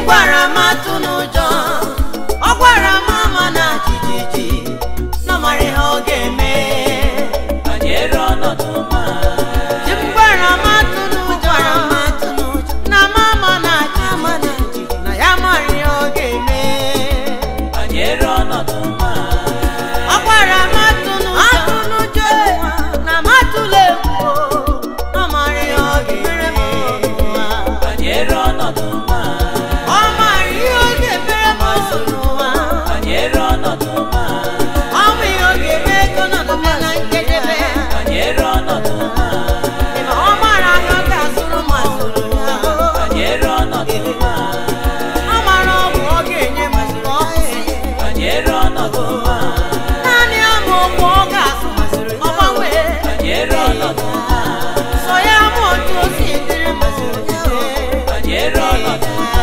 gwara m atụ n'ụjọ ọ gwara m ama na jijiji na mara ihe ọ ga-eme banyere ọnọdụ ma Di m gwara m atụ n'ụjọ na mama na jijiji na ya mara ihe ọ ga-eme banyere ọnọdụ ma ọ gwara m atụ n'ụjọ na m atụla egwu na mara ihe ọ ga-eme banyere ọnọdụ ma ọ mara ihe ọ ga-emere m ọzọ n'ụwa banyere ọnọdụ ma ọ bụ ihe ọ ga-eme ego nọdụ m na njedebe banyere ọnọdụ ma ma ọ mara ahịa ọ ga-azụrụ m azụrụ ya banyere ọnọdụ ma ọ mara ọgwụ ọ ga-enye m zụrụ ọhụrụ banyere ọnọdụ ma naanị ama okwu ọ ga-azụ ọ gbanwee banyere ọnọdụ ma sọ ya ma otu o si dịrị m banyere ọnọdụ ma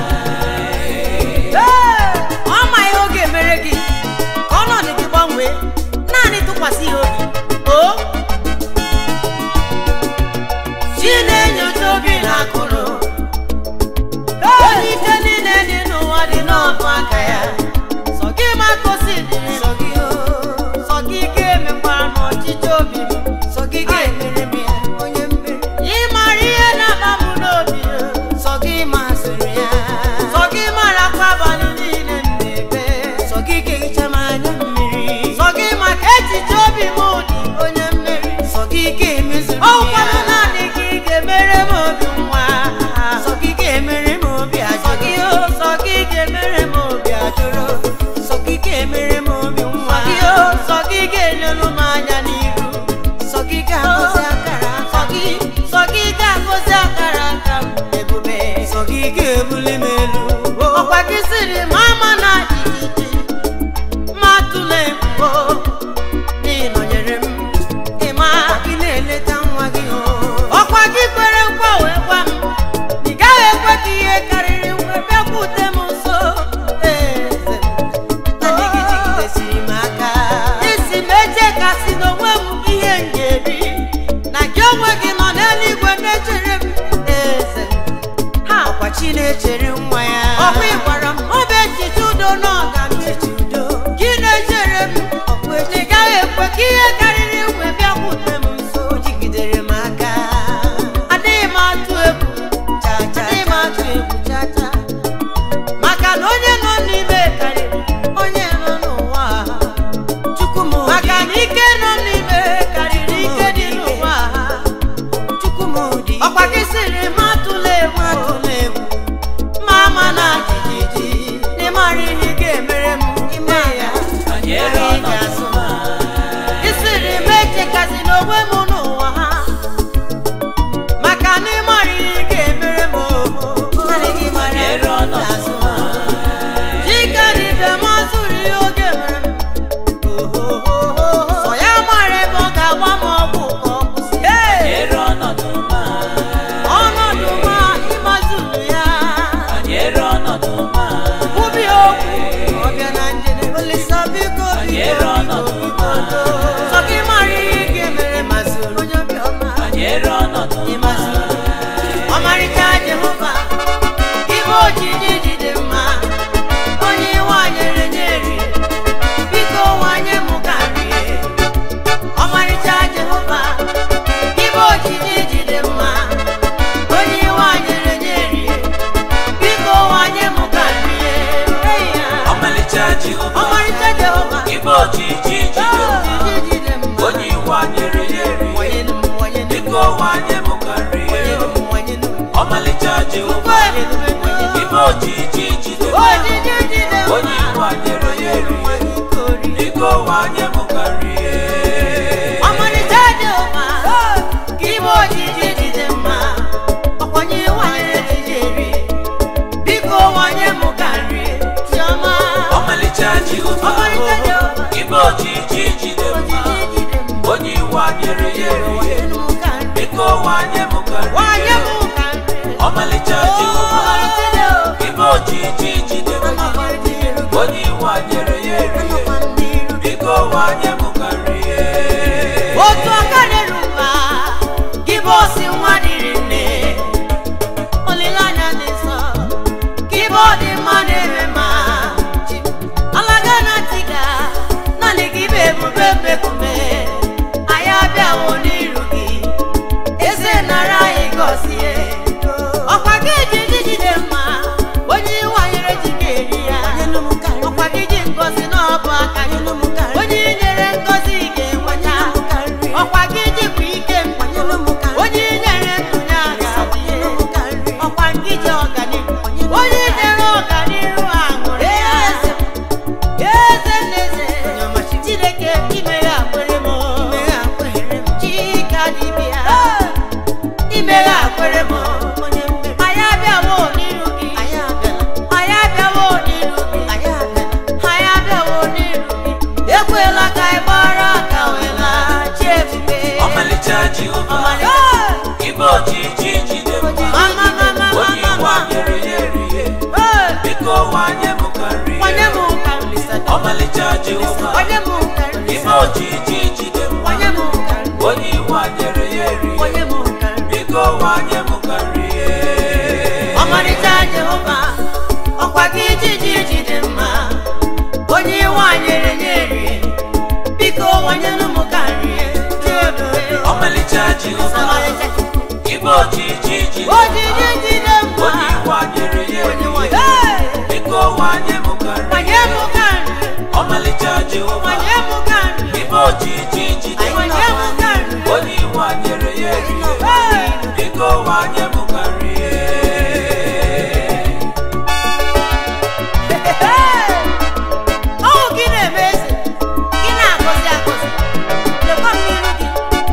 Ee, ọ ma ihe ọ ga-emere gị ka ọnọdụ gị gbanwee naanị tụkwasị ya obi o chi na-enyocha obi na akụrụ onye ike niile dị n'ụwa dị n'ọbụ aka ya sọ gị ma ka o si dịrị sọ gị o sọ gị ga-emekwara m ọchịchị obi m sọ gị ga-emere m ya onye mmeri ị mara ihe na-akpa m n'obi o sọ gị masịrị ya sọ gị mara kwa abalị niile m na-ebe sọ gị ga-ehicha m anya mmiri sọ gị maka echiche obi m dị onye mmeri sọ gị ga-emezuru ya ọkwanụ naanị gị ga-emere m obi nwa sọ gị ga-emere m obi ajụrụ sọ gị o sọ gị ga-emere m obi ajụrụ sọ gị ga-emere m obi nwa sọ gị o sọ gị ga-elelu m anya n'iru sọ gị ga-agọzi akara sọ gị sọ gị ga-agọzi akara aka m ebube sọ gị ga-ebuli m elu ọkwa gị sịrị m ama na jijiji ma tụla ebubo n'ịnọnyere m ịma gị na-eleta nwa gị o ọkwa gị kwere nkwa wee gwa m ị gaghị ekwe ka ihe karịrị nwe bịakwute m nso eze m na gị jigidesiri m aka isi m eche ka si n'onwe m ihe m ga-eri na gị onwe gị nọ n'eluigwe na-echere m eze m ha ọkwa chi na-echere nwa ya ọkwa ị gwara m ọ bụ echiche udo na ọ ga-emechi udo gị na-echere m ọkwa echi gaghị ekwe ka ihe karịrị nwe bịakwute m nso o jigidere m aka adịghị m atụ egwu cha cha adịghị m atụ egwu cha cha maka na onye nọ n'ime karịrị onye nọ n'ụwa chukwu m maka na ike nọ n'ime karịrị ike dị n'ụwa chukwu m dị ọkwa gị sịrị m atụla egwu atụla egwu ma ama na jijiji n'ịmara ihe ị ga-emere m ime ya banyere Anyị ọnọdụ ga-asụ. ma ị sịrị m echekazi n'onwe m n'ụwa ha maka na ịmara ihe ị ga-emere m naanị gị mara banyere ọnọdụ ma Chikadibe mazụrụ ihe oge mere m sọ ya mara ebe ọ ga-agba m ọgwụ ka ọ kwụsị banyere ọnọdụ ma ọnọdụ ma ịmazụrụ ya banyere ọnọdụ ma kwubi okwu ọ bịa na njedebe olisa biko banyere biko ọnọdụ biko ma sọ gị mara ihe ị ga-emere mazụrụ onye obiọma banyere ọnọdụ ma ịmazụrụ ọmarịcha Jehova ibe ojiji jide mma onye wanyere nyeri biko wanye m ka nrie ọmarịcha Jehova ibe ojiji jide mma onye wanyere nyeri biko wanye m ka nrie Ee ya. ọmalịcha Jehova ọmarịcha Jehova ibe ojiji jide mma ojiji jide mma onye iwu anyere ya eri wanyenu m wanyenu m biko wanye m ka nrie wanyenu m wanyenu m ọmalịcha Jehova wanyenu m ibe ojiji jide mma ojiji jide mma onye iwu anyere ya eri biko wanye m ka nrie ọmarịcha dị mma ka ime ojiji jide mma ọkwanye wanyere ejiji eri biko wanye m ka nri chiọma ọmalịcha Jehova ọmarịcha Jehova ibe ojiji jide mma ojiji jide mma onye iwu anyere ya eri wanyenu m ka nri biko wanye m ka wanye nrie m ka nri ọmalịcha Jehova ọmarịcha Jehova ibe ojiji jide mma onye iwu anyere ya eri biko wanye m ka nrie otu aka na-eruba gị bụ osi nwa dịrị nne olileanya dị nsọ gị bụ ọmalịcha jehova ọmalịcha ibe ojiji jide mma mama mama onye mama iwe anyere ya erihe Hey! biko wanye m ka nri onye m ụka Mr. Dọkịta. ọmalịcha jehova onye m ụka ibe ojiji jide mma onye m ụka onye iwe anyere ya erihe onye m ụka biko wanye m ka nri ọmarịcha Jehova ọkwa gị ijiji jide mma onye iwe nyere nye rie biko wanyelu m ka nrie dị ebube ọmalịcha jehova ọmarịcha ibe ojiji jide ojiji jide mma onye iwe anyere ya onye erihe nwe Hey! biko wanye m ka nri wanye m ka nrie ọmalịcha jehova wanye m ka nrie ibe ojiji jide wanye m ka nrie onye iwe anyere ya erihe Hey! biko wanye m ka nri ọnwụ gị na-eme eze gị na-agọzi agọzi lekwa m n'iru gị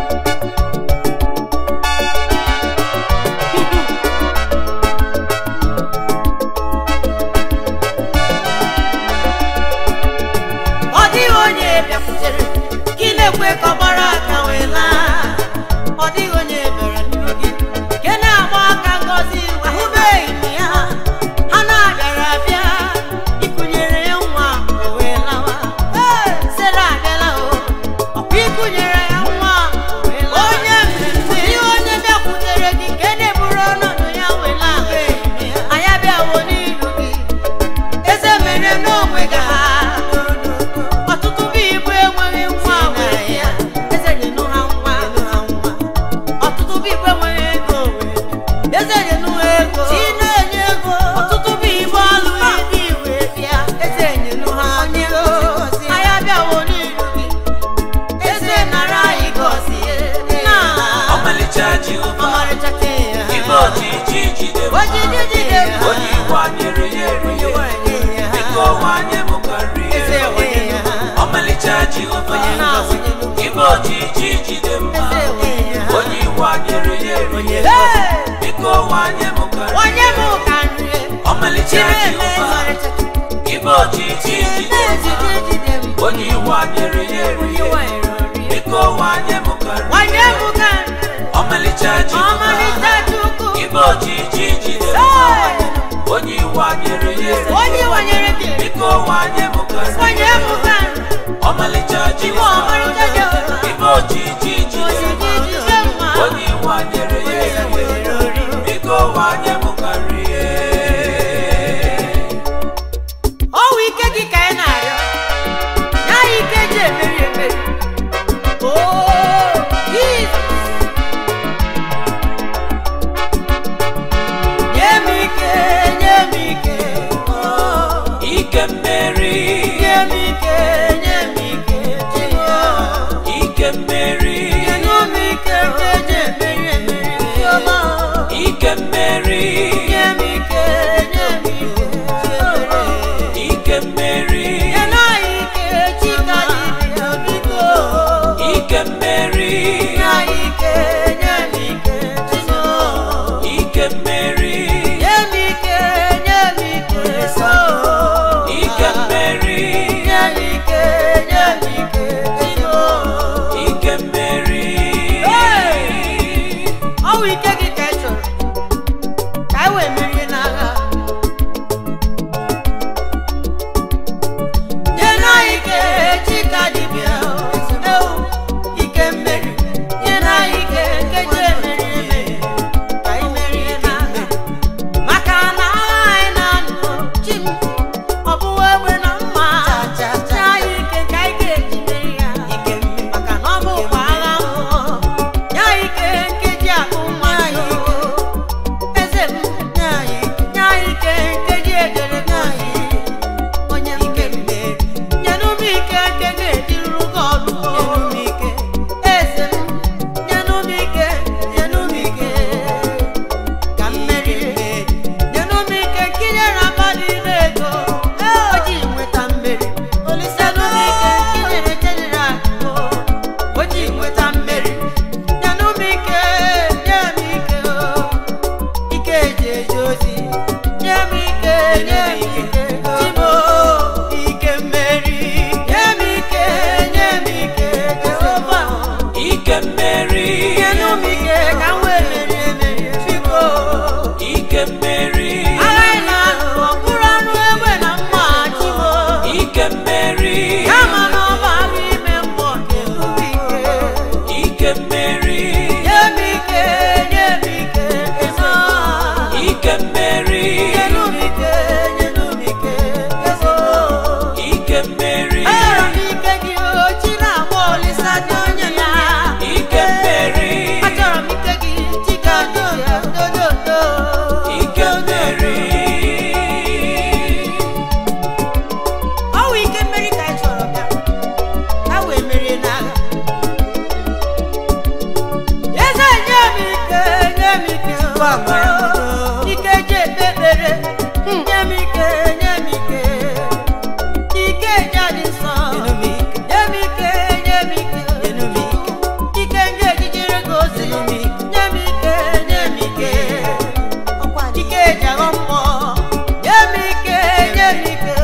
ọ dịghị onye bịakwutere gị na-ekwe ka ọ gbara aka wee laa ọ dịghị onye bịara n'iru gị nke na-agba aka ngọzi ahụbeghị m ya ha na-abịara abịa ịkụnyere ya nwa o wee lawa Ee, Sera abịala o ọkwa ịkụnyere ya nwa o wee lawa onye mmemme ihe onye bịakwutere gị nke na-eburu ọnọdụ ya wee laa anyị abịawo n'iru gị eze mere n'onwe gị ha ọtụtụ bụ igbo enweghị nwa were ya eze nyenụ ha nwa ọtụtụ bụ igbo enweghị ego were eze nyenụ ha ego chi na-enye ego ọtụtụ bụ igbo alụghị dị iwe bịa eze nyenụ ha onye anyị abịawo n'iru gị eze nara anyị gọzie na ọmalịcha jehova ọmarịcha ke ya ibe ojiji jide mma ojiji jide mma onye iwe anyere ya erihe biko wanye m ka nri eze wee ya ọmalịcha jehova ibe ojiji jide mma onye iwe anyere ya erihe biko wanye m ka nri onye m ka nri ọmalịcha Chineke jehova ọmarịcha ibe ojiji jide mma onye iwe anyere ya erihe biko wanye m ka nri onye m ka nri ọmalịcha jehova ọmarịcha chukwu ibe ojiji jide mma onye iwe anyere ya erihe onye wanyere gị biko wanye m ka nri onye m ka nri ọmalịcha iwe jehova ọmarịcha Jehova ibe ojiji jide ojiji mma jide mma onye iwe anyere ya erihe biko wanye m ka nri ọwụ ike gị ka anyị na-arịọ ya ike ji emeri emeri Oh, Jesus. nye m ike nye m ike oh. ike mmeri nye m ike nye m ike Jehova. ike mmeri Nye m ike nke ji emeri emeri Jehova. ike mmeri nye m ike nye m ike Jehova. ike mmeri Nye m ike chika dibịa biko ike mmeri nye anyị ike nye m ike Jehova. ike mmeri nye m ike nye m ike so ike mmeri nye m ike nye m ike Jehova. ike mmeri ọ bụ ike gị ka ị chọrọ ka anyị wee merie n'agha nye na ike chika dibịa ewu ike mmeri amara ike ji ekpe ekpere nye m ike nye m ike ike ji adị nsọ nye m ike nye m ike ike ndị ejijere gị ozi nye m ike nye m ike ike ji aghọ mmụọ nye m ike nye m ike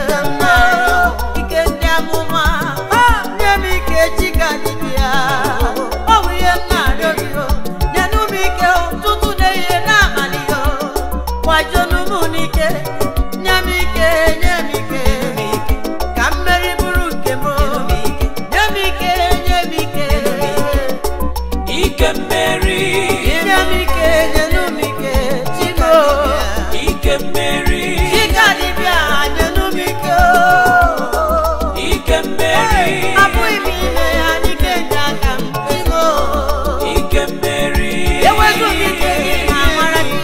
ike ndị amụma nye m ike chika dibịa ọ bụ ihe m na-arịọ gị o nyenụ m ike ụtụtụ na-ehihie n'abalị o kwajonu m n'ike nye m ike nye m ike ka mmeri bụrụ nke m nye m ike nye m ike ike mmeri nye m ike nyenụ m ike chiko ike mmeri chika dibịa nyenụ m ike ike mmeri abụghị m ime ya n'ike nke aka m chiko ike mmeri Ewezuga ike gị na amara gị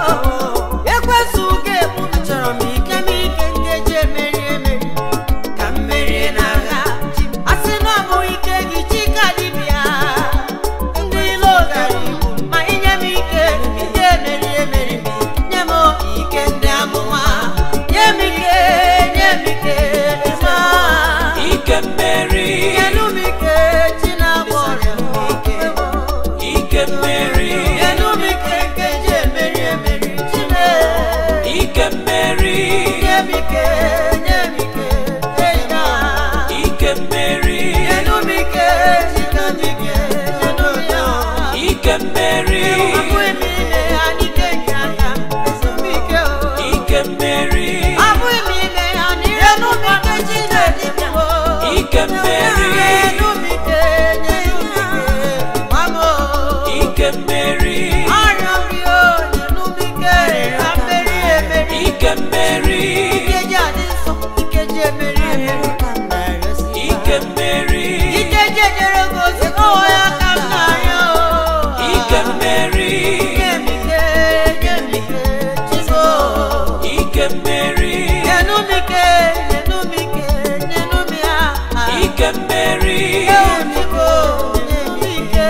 ekwezuga egbu m chọrọ m ike m ike m ga-eji emeri emeri ka m merie n'agha a sị na ọ bụ ike gị chika dibịa ndị ilo gara igbu ma inye m ike ndị emeri emeri nye m ike ndị amụma nye m ike nye m ike ma ike mmeri nyenụ m ike chi na-agba ọrịa m ike ike mmeri nyenụ m ike nke ji emeri emeri chine ike mmeri nye m ike nye m ike ena ike mmeri nyenụ m ike chika dibịa nyenụ m ya ike mmeri abụghị m ime ya n'ike nke aka m esi m ike o ike mmeri abụghị m ime ya nyenụ m ike chinedibịa o ike mmeri nyenụ m ike nyenụ m ike mama o ike mmeri arịọ gị o nyenụ m ike ka mmeri emeri ike mmeri ike ji adị nsọ ike ji emeri emeri ka m na-arịọsi ike mmeri ike ji ejere gị ozi ọwụ ya ka m na-arịọ o ike mmeri nye m ike nye m ike chizo ike mmeri nyenụ m ike nyenụ m ike nyenụ m ya ike mmeri Ewu m Igbo, nye m ike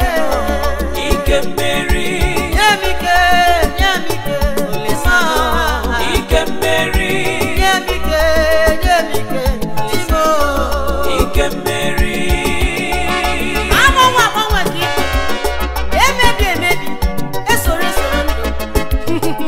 ike mmeri nye m ike nye m ike Olisa ike mmeri nye m ike nye m ike Chizo ike mmeri agbanwe agbanwe ka ikpe emebi emebi esoro esoro ndụ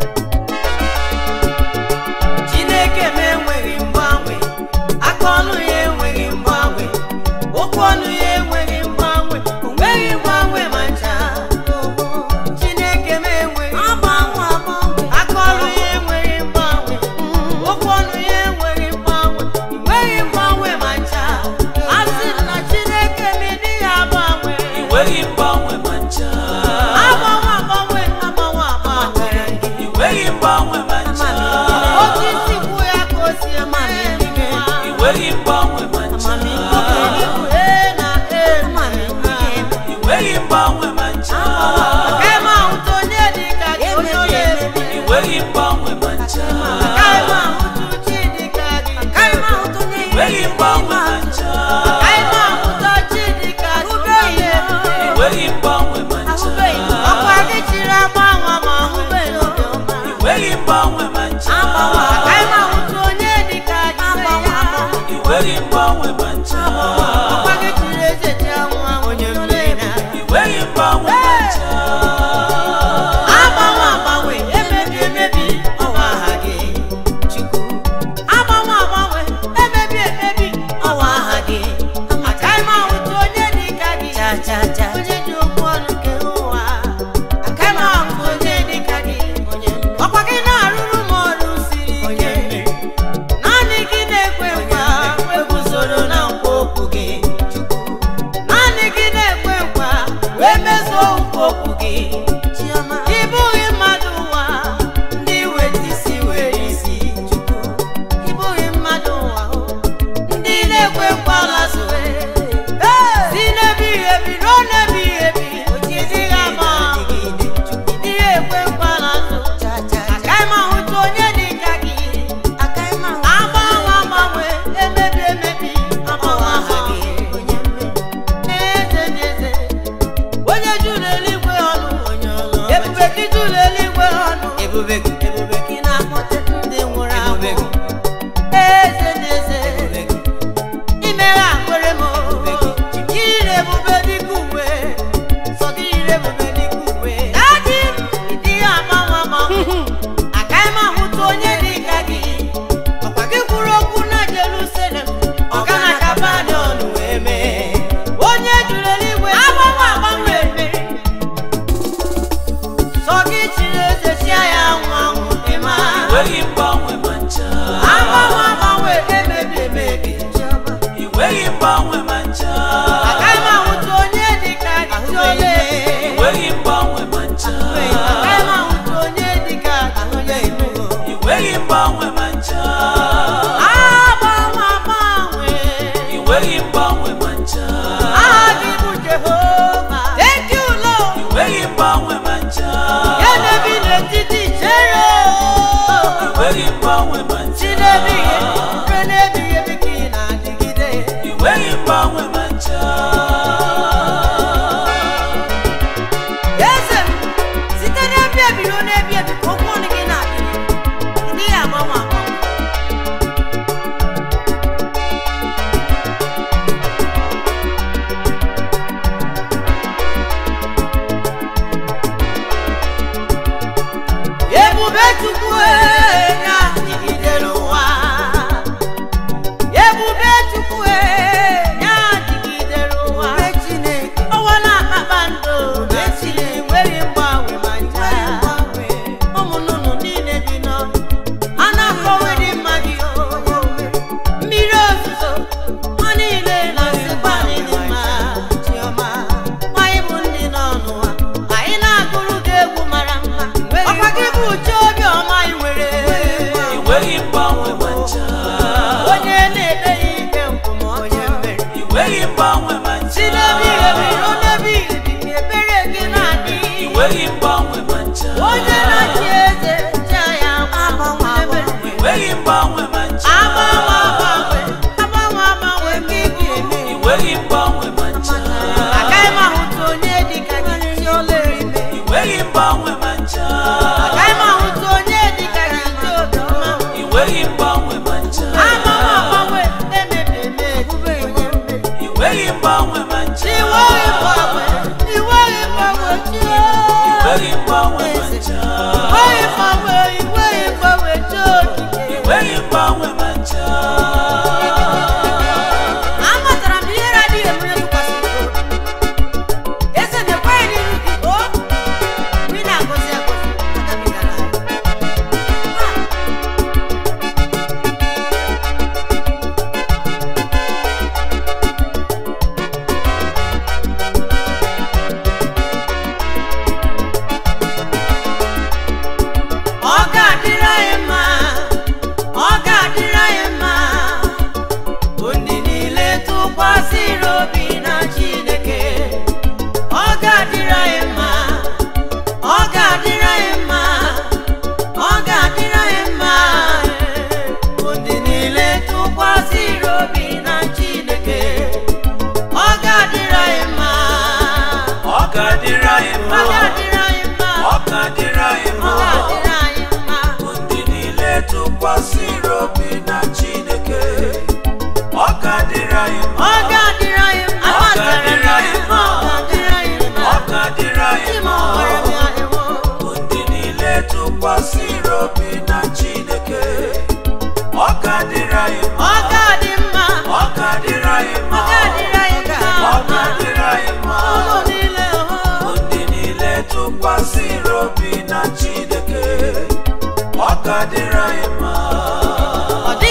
chineke m enweghị mgbanwe aka ọnụ ya enweghị mgbanwe okwu ọnụ ya enweghị mgbanwe o nweghị mgbanwe ma ncha chineke m enweghị mgbanwe aka ọnụ ya enweghị mgbanwe okwu ọnụ ya enweghị mgbanwe o nweghị mgbanwe ma ncha a sị m na chineke m ịdịghị agbanwe enweghị mgbanwe ma ncha agbanwe agbanwe agbanwe agbanwe enweghị mgbanwe ma ncha osisi kwụ ya ka o si eme n'ime enweghị mgbanwe ma ncha ee na ee enweghị mgbanwe ma ncha Agaghị m ahụta onye dị ka gị onye onye ebi enweghị mgbanwe ma ncha Agaghị m ahụta uchi dị ka gị enweghị mgbanwe ma ncha Agaghị m ahụta chi dị ka gị onye onye ebi enweghị mgbanwe ma ncha ọkwa gị chiri agbanwe ma ahụbeghị obiọma enweghị mgbanwe ma ncha Agaghị m ahụta onye dị ka gị enweghị mgbanwe ma ncha ọkwa gị chiri eze ji anwụ anwụ onye mmeri enweghị mgbanwe ma ncha agbanwe agbanwe emebi emebi ọwa aha gị chukwu agbanwe agbanwe emebi emebi ọwa aha gị agaghị m ahụta onye dị ka gị onye ji okwu ọnụ nke ụwa agaghị m ahụta onye dị ka gị ọkwa gị na-arụrụ m ọrụ siri ike naanị gị na-ekwe nkwa eguzoro na nkwa okwu gị chukwu naanị gị na-ekwe nkwa wee mezuo nkwa okwu gị ị bụghị mmadụ ụwa ndị weta isi were isi chukwu ị bụghị mmadụ ụwa o, ndị na-ekwe nkwa lazoe si n'ebighị ebi ruo n'ebighị ebi ebube gị ebube gị na-akpọte ndị nwụrụ anwụ eze na eze imere akwere m ire ebube dịka uwe sọ gị ire ebube dịka uwe daji ịdị ya agbanwe agbanwe agaghị m ahụta onye dị ka gị ọkwa gị kwuru okwu na Jerusalem ọ ga na Kapanọm wee mee onye jụrụ eluigwe agbanwe agbanwe mere sọ gị chiri eze chia ya anwụ anwụ ịma Enweghị mgbanwe ma ncha. agbanwe agbanwe emebi emebi chiọma Enweghị mgbanwe ma ncha. agaghị m ahụta onye dị ka gị chiọma Enweghị mgbanwe ma ncha. agaghị m ahụta onye dị ka gị onye elu Enweghị mgbanwe ma ncha. agbanwe agbanwe Enweghị mgbanwe ma ncha. aha gị bụ Jehova thank you Lord Enweghị mgbanwe ma ncha. ya na-ebi n'etiti chere Enweghị mgbanwe ma ncha. chinebighị ruo n'ebighị ebi ka ị na-adịgide Enweghị mgbanwe ma ncha. eze m site n'ebi ebi ruo n'ebi ebi ka okwu ọnụ gị na-adịgide ndị ya agbanwe agbanwe ebube chukwu na-adịgidere ụwa ebube chukwu na-adịgidere ụwa ọnwa na kpakpando na-esiri nwere mgbanwe ma ncha ụmụ nnụnụ niile bi n'ọnụ a na-akọwe dị mma gị mmiri ozuzo ha niile na-asịkwa dị mma chiọma anyị bụ ndị nọ n'ụwa anyị na-agụrụ gị egwu mara mma ọkwa gị bụ uche obi ọma anyị nwere Enweghị mgbanwe ma ncha. onye na-ede ya ike nkwụmọtọ Enweghị mgbanwe ma ncha. si n'ebi ebi ruo n'ebi ebi ka ebere gị na-adị Enweghị mgbanwe ma ncha. onye na-achị eze chi ya agbanwe agbanwe Enweghị mgbanwe ma ncha. agbanwe agbanwe agbanwe agbanwe ka ị ga-eme Enweghị mgbanwe ma ncha. agaghị m ahụta onye dị ka gị chi ọla ime Enweghị mgbanwe ma ncha. agaghị m ahụta onye dị ka gị chi obiọma Enweghị mgbanwe ma ncha. agbanwe agbanwe emebi emebi onye mmeri Enweghị mgbanwe ma ncha. iweghị mgbanwe iweghị mgbanwe chi Enweghị mgbanwe ma ncha. iweghị mgbanwe iweghị mgbanwe chi okike Enweghị mgbanwe ma ncha. amatara m ihe adịghị emere tụkwasịrị obi eze na-ekweghị n'iru gị o mgbe ị na-agọzi agọzi agabigara Ah! ọ ga-adịrị anyị mma ọ ga-adịrị anyị mma bụ ndị niile tụkwasịrị obi na Chineke ọ ga-adịrị anyị mma ọ ga-adịrị anyị mma ọ ga-adịrị anyị mma bụ ndị niile tụkwasịrị obi na Chineke ọ ga-adịrị anyị mma Ọ ga-adịrị anyị ọ mma. ga-adịrị anyị mma Ọ ga-adịrị anyị ọ mma. ga-adịrị anyị mma Bụ ndị niile tụkwasịrị obi na Chineke. Ọ ga-adịrị anyị mma. ọ ga-adịrị anyị mma Ọ ga-adịrị anyị mma. ọ ga-adịrị anyị mma Ọ ga-adịrị anyị Chi m mma. ọhụrụ bịa ewo Bụ ndị niile tụkwasịrị obi na Chineke. Ọ ga-adịrị anyị mma. ọ ga-adị mma Ọ ga-adịrị anyị ọ mma. ga-adịrị anyị mma Ọ ga-adịrị anyị mma. ụlọ niile Bụ oh. ndị niile tụkwasịrị obi na Chineke. Ọ ga-adịrị anyị mma. ọ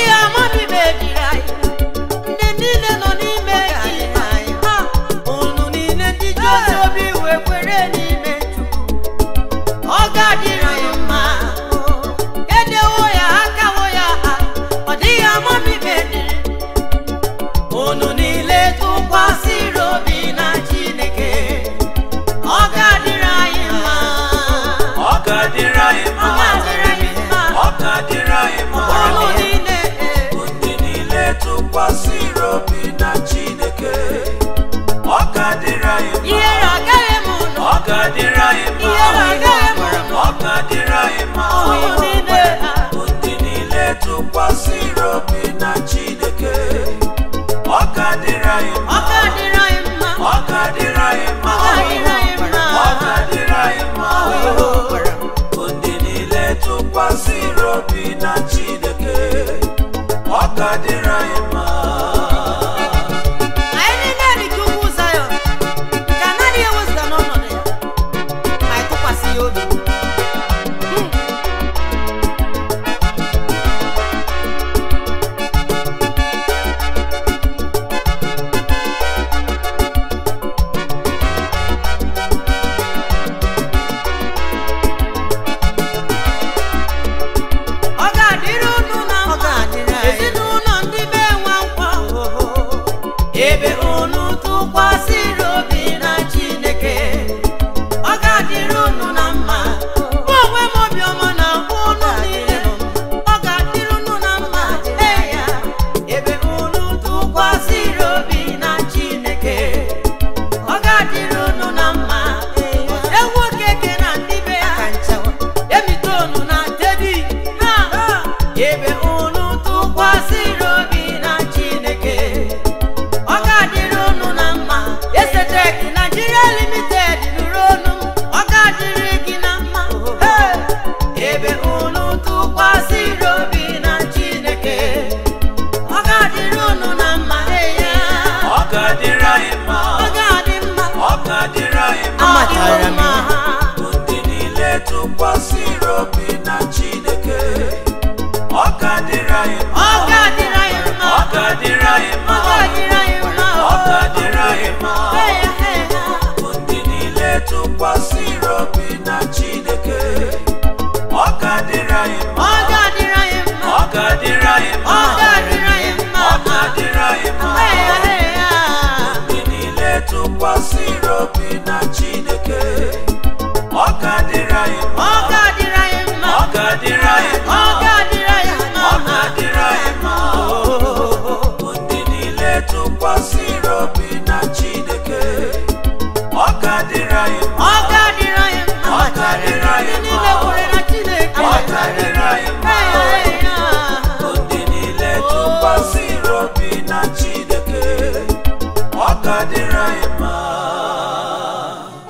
matara m bụ ndị niile tụkwasịrị obi na Chineke ọ ga-adịrị anyị mma ọ ga-adịrị anyị mma ọ ga-adịrị anyị mma ọ ga-adịrị anyị mma ọ ga-adịrị anyị mma Hey, hey, hey. bụ ndị niile tụkwasịrị obi na Chineke ọ ga-adịrị anyị mma ọ ga-adịrị anyị mma ọ ga-adịrị anyị mma ọ ga-adịrị anyị mma ọ ga-adịrị anyị mma Hey, hey, hey. ndị niile tụkwasịrị obi na Chineke ọ ga-adịrị anyị mma ọ ga-adịrị anyị mma ọ ga-adịrị anyị mma ọ ga-adịrị anyị mma ọ ga-adịrị anyị mma bụ ndị niile tụkwasịrị obi na Chineke ọ ga-adịrị anyị mma ọ ga-adịrị anyị mma Ọ ga-adịrị anyị ndị mma. niile kwere na Chineke Ọ ga-adịrị anyị mma. Hey, hey, hey. bụ ndị niile tụkwasịrị obi na Chineke ọ ga-adịrị anyị mma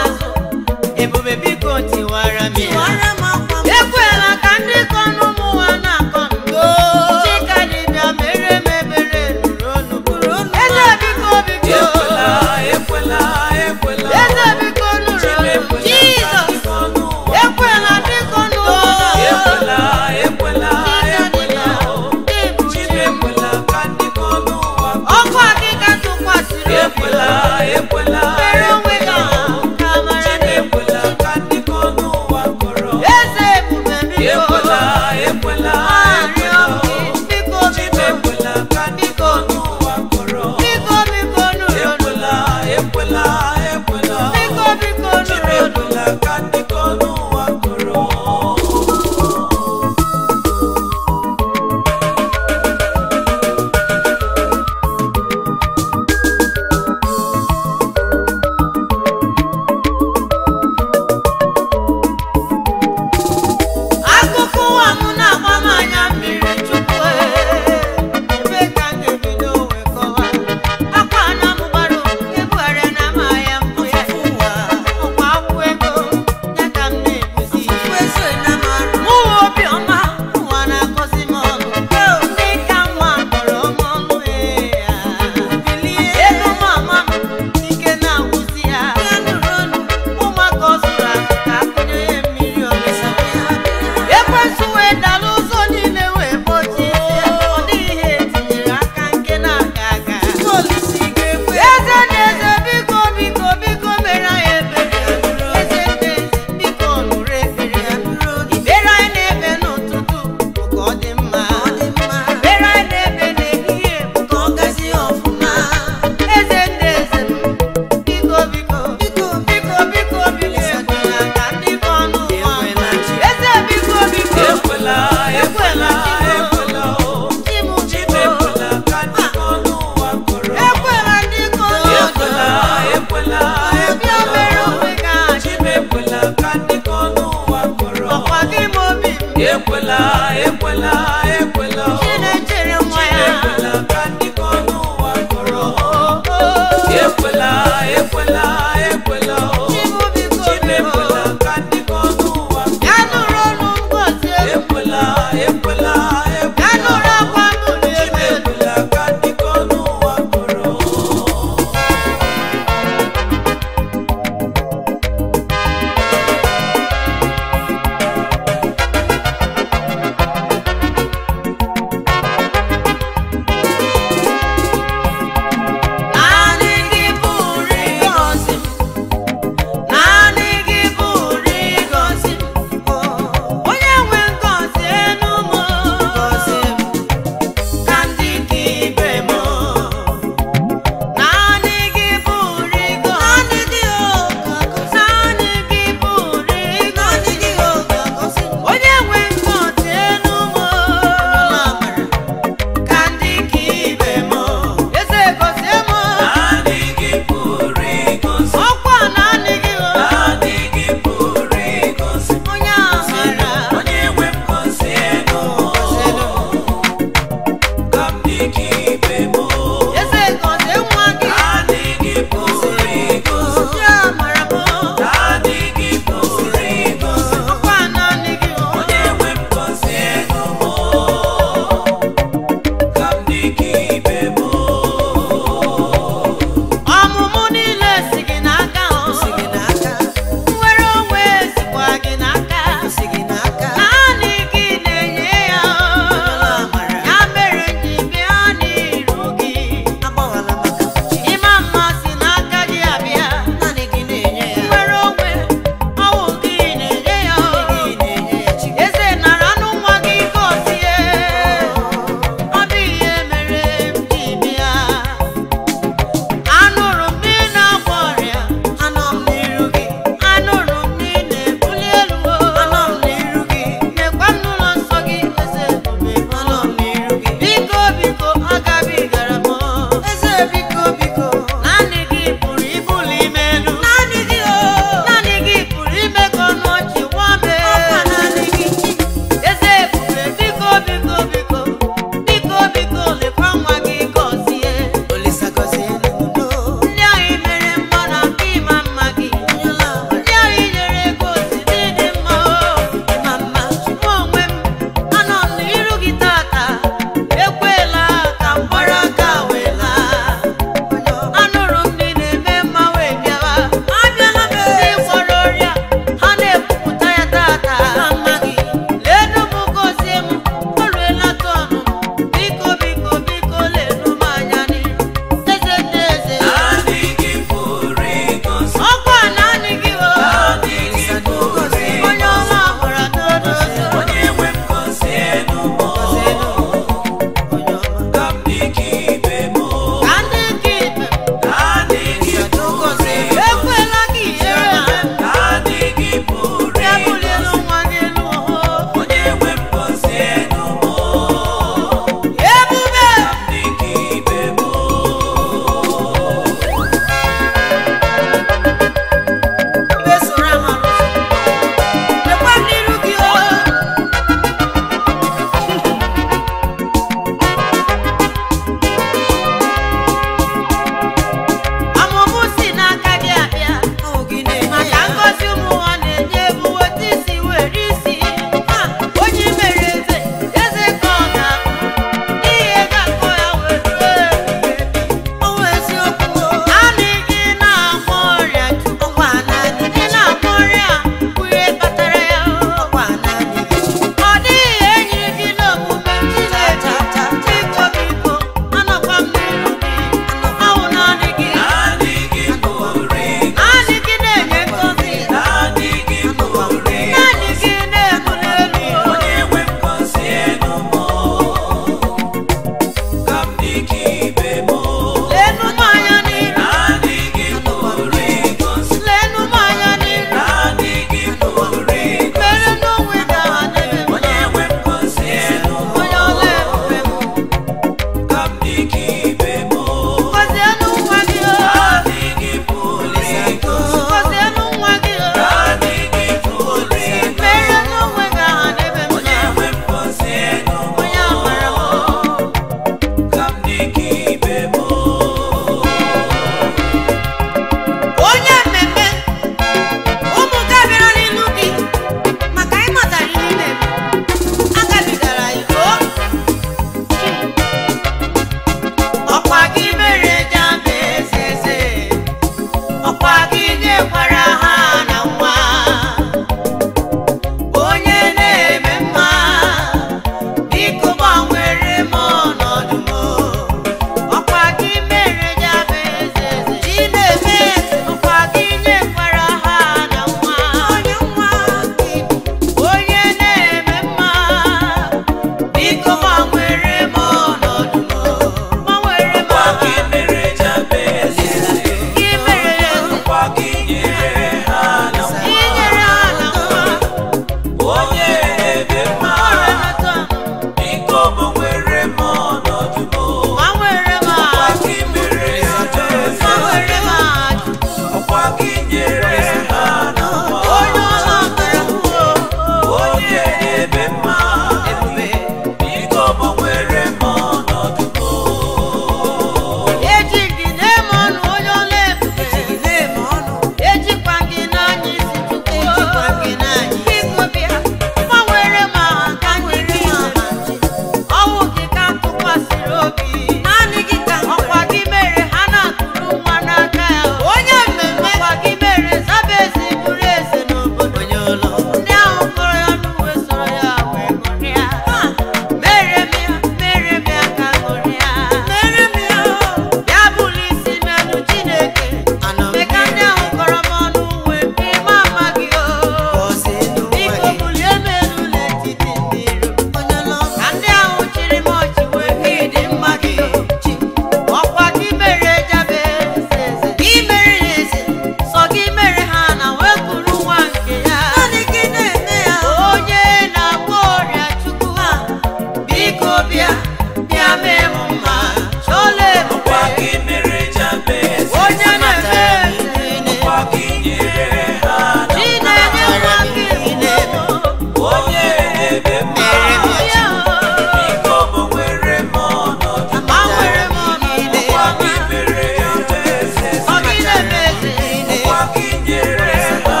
bịa bịa mee m mma chọọla Ọkwa ebube gị mere Jabez onye na-eme eze Ọkwa gị nyere ha chi na-enye nwa gị onye ebe mma ya Biko gbanwere m ọnọdụ gbanwere m ọnọdụ Ọkwa gị mere Jabez ọ gị na-eme eze Ọkwa gị nyere ha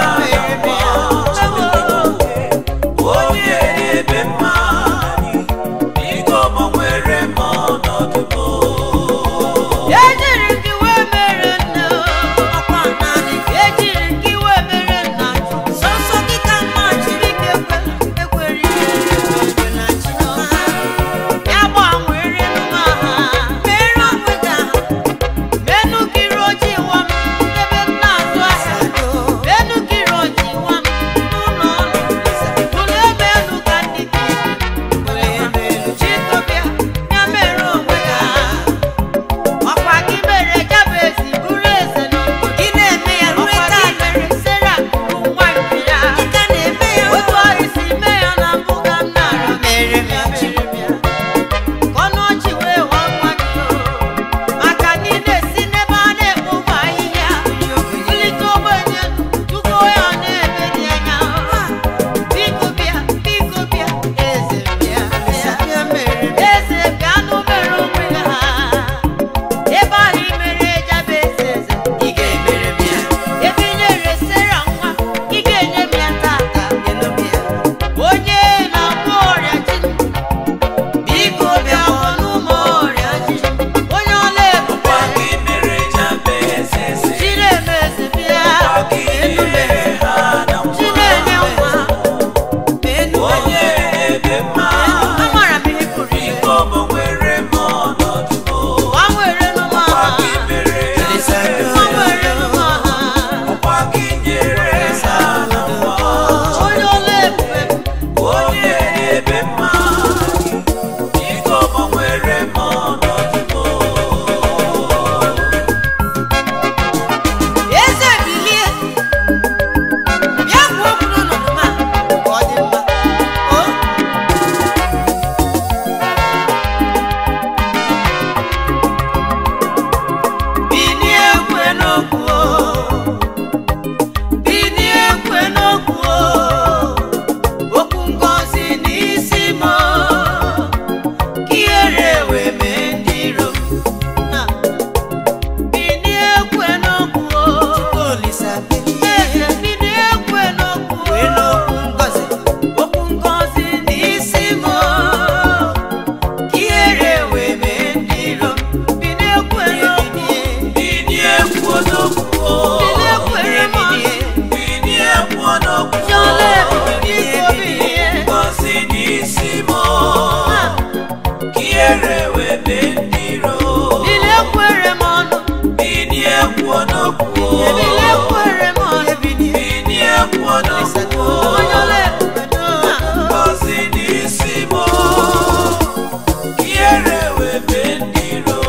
onye ebe mma Biko gbanwere m ọnọdụ m ejiri gị wee mere nne ọkwa naanị ejiri gị wee mere nna sọsọ gị ka mma jiri gị ekwe ekwere ihe na chiọma ya gbanwere nma ha mere onwe gị aha menu kiri ojii wa m ebe m na-azụ ahịa menu kiri ojii wa m n'ụlọ ọrụ ụlọ ebe elu ka ndị dị chikọbịa ya mere onwe gị aha ọkwa gị mere jabezi bụrụ eze n'obodo gị na-eme ya ọkwa gị mere sera bụ nwa nke ya ka na-eme ya otu ọhị si mee ya na mbụ ka m na-arịọ mere m ya mere m ya ka ọnụ ọchị wee wa nwa gị o maka na ị na-esi n'ebe a na-ekpo ụmụ ahịhịa bulite ogbenye tupu ya na-ebe dị anya biko bịa biko bịa eze bịa eze bịa n'obere onwe ha ebe ahụ i mere Jabez eze ị ga-emere m ya ebe i nyere Sera nwa ị ga-enye m ya tata onye na-agwọ ọrịa ji biko bịa gwọ n'ụmụ ọrịa ji onye ọla ebube Ọkwa gị mere Jabez eze chiri eme eze bịa Ọkwa gị nyere ha na chi na-enye nwa onye ebe mma amara m ihe pụrụ ime Biko gbanwere m ọnọdụ m gbanwere n'ụmụ Ọkwa ha gị mere Jabez gbanwere n'ụmụ ha Ọkwa gị nyere ha na mbọ onye ọla ebube onye ebe mma Biko gbanwere m ọnọdụ eze bilie bịa kwuo okwu n'ọnọdụ m a ka ọ dị mma o bilie kwe n'okwu o bilie kwe n'okwu o okwu ngọzi n'isi m o ka ihere wee mee ndị iro m na bilie kwe n'okwu o eze bilie kwe n'okwu o okwu ngọzi n'isi m o ka ihere wee mee ndị iro m bilie kwe n'okwu Binie kwuo n'okwu bilie kwere m Binie kwuo n'okwu Jọla ebube biko bilie Ngọzi n'isi m ka ihere wee mee ndị iro bilie kwere m ọnụ Binie kwuo n'okwu bilie kwere m ọnụ Binie kwuo n'okwu onye ọla ebube Ngọzi n'isi m ka ihere wee mee ndị iro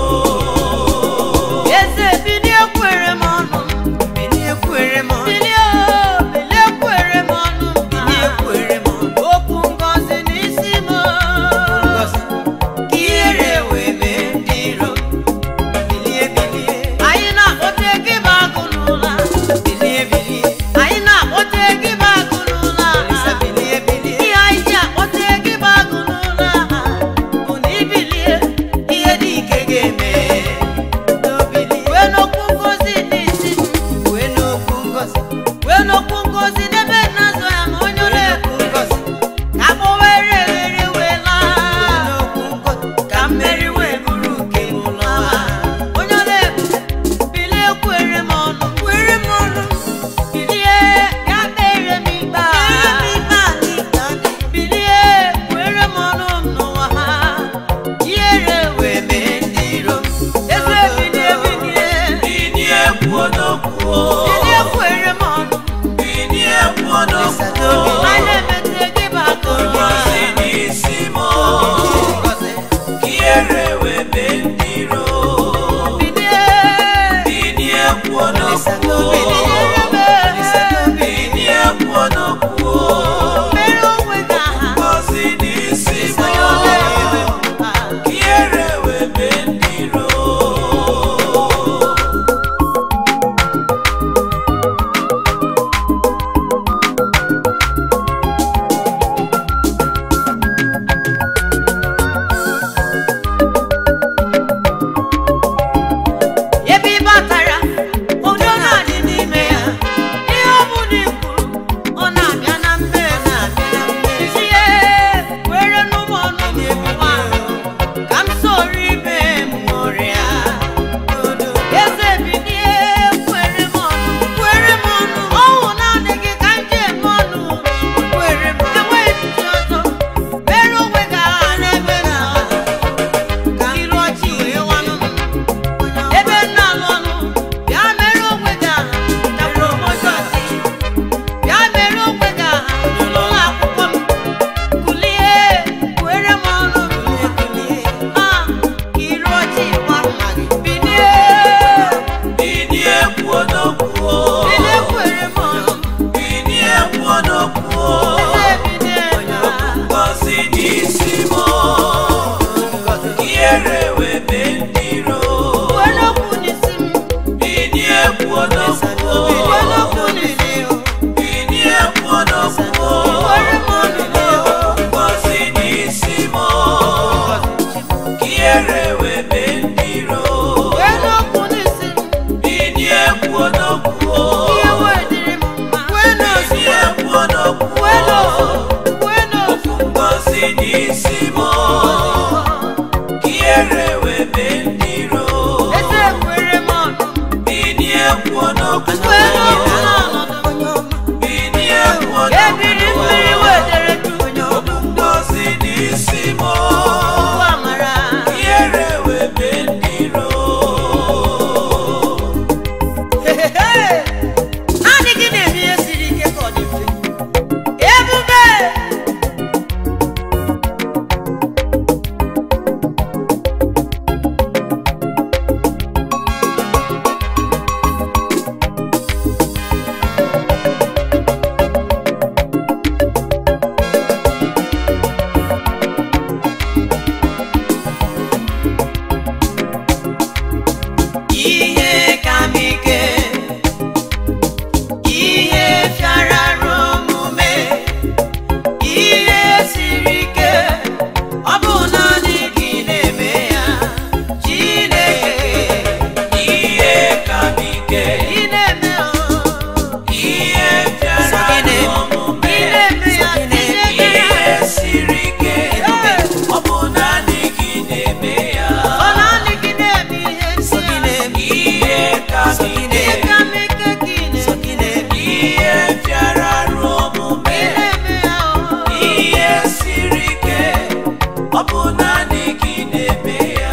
eze bilie kwere m ọnụ bilie kwere m ọnụ bilie o bilie kwere m ọnụ bilie kwere m ọnụ okwu ngọzi n'isi m ka ihere naanị gị na-eme ya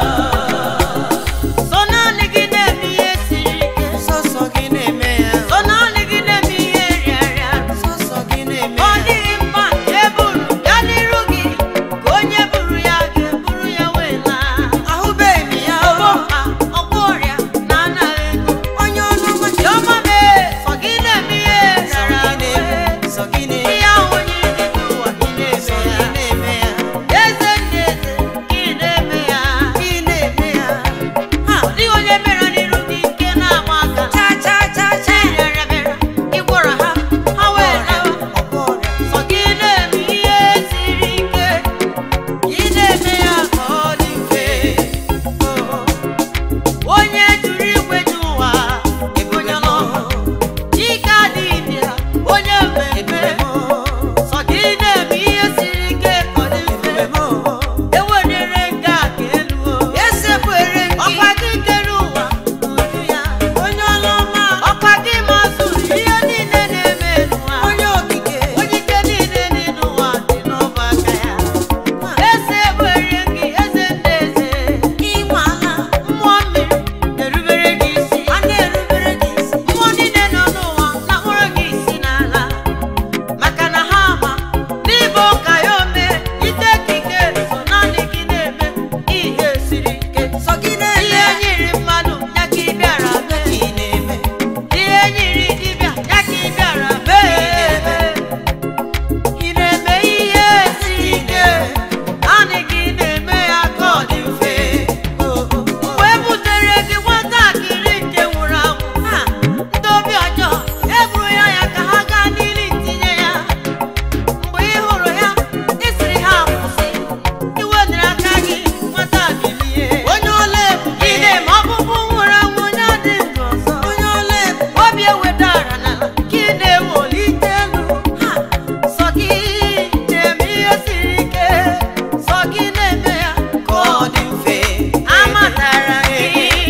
sọ naanị gị na-eme ihe siri ike sọsọ gị na-eme ya sọ naanị gị na-eme ihe rịarịa sọsọ gị na-eme ọ ya dịghị mma eburu ya n'iru gị ka onye buru ya ga-eburu ya wee laa ahụbeghị m ya ọgbọ mkpa ọgbọ ọrịa na anaghị ego onye ọnụ ọma ji Chiọma mee sọ gị na-eme ihe sọ rara gị na-eme ahụ sọ gị na-eme ihe ahụ onye dị n'ụwa gị sọ gị na-eme ya na-eme ya eze ndị eze gị na-eme ya gị na-eme ya ha ọ dịghị onye mere n'iru gị nke na-agba aka cha cha cha cha rịara bịara ịgwọrọ ha ha wee lawa ọgwọ ọrịa sọ gị na-eme ihe siri ike gị na-eme ya ka ọ dị mfe onye jụrụ igwe ji ụwa ebonye ọlụ ike adịghị ya onye mmemme ebube m sọ gị na-eme ihe siri ike ka ọ dị mfe ebube m ewelere nga ka elu o. esekwere gị ọkwa gị kere ụwa n'uju ya onye ọlụ ọma ọkwa gị mazụrụ ihe niile na-eme n'ụwa onye okike onye ike niile dị n'ụwa dị n'ọba aka ya eze ewere gị eze ndị eze ịnwala mmụọ mmiri na-erubere gị isi a na-erubere gị isi mmụọ niile nọ n'ụwa na-akpọrọ gị isi n'ala maka na ha ama n'ịbụ ka ya ome ite ekike so naanị gị na-eme ihe siri ike sọ gị na-eme ihe nyiri mmadụ ya ka ị bịara mee gị na-eme ihe nyiri dibịa ya ka ị bịara mee ị na-eme ihe siri ike naanị gị na-eme ya ka ọ dị mfe mgbe e butere gị nwatakịrị nke nwụrụ anwụ ha ndị obi ọjọọ eburu ya ya ka ha gaa n'ili tinye ya mgbe ị hụrụ ya ị sịrị ha kwụsị iwedara aka gị nwata bilie onye ọla ebube ị na-eme ọkpụkpụ nwụrụ anwụ onye dị ndụ ọzọ onye ọla ebube obi ewedara n'ala ka ị na-ewelite elu ha sọ gị na-eme ihe siri ike sọ gị na-eme ya ka ọ dị mfe amatara gị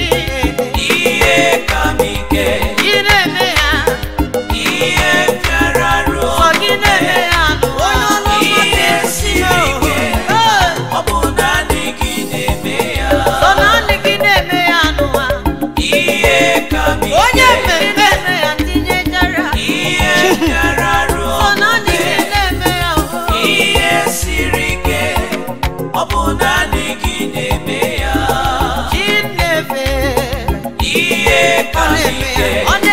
ihe ka m ike ị na-eme ya ihe bịara ruo sọ gị na-eme ya n'ụwa ihe siri ike ọ bụ naanị gị na-eme ya sọ naanị gị na-eme ya n'ụwa ihe ka m onye ike mmemme eme ya tinyechara ihe bịara ruo sọ naanị gị na-eme ya o. ihe siri ike ọ bụ naanị gị na-eme ya chi na-efe ihe ka m ike ọ na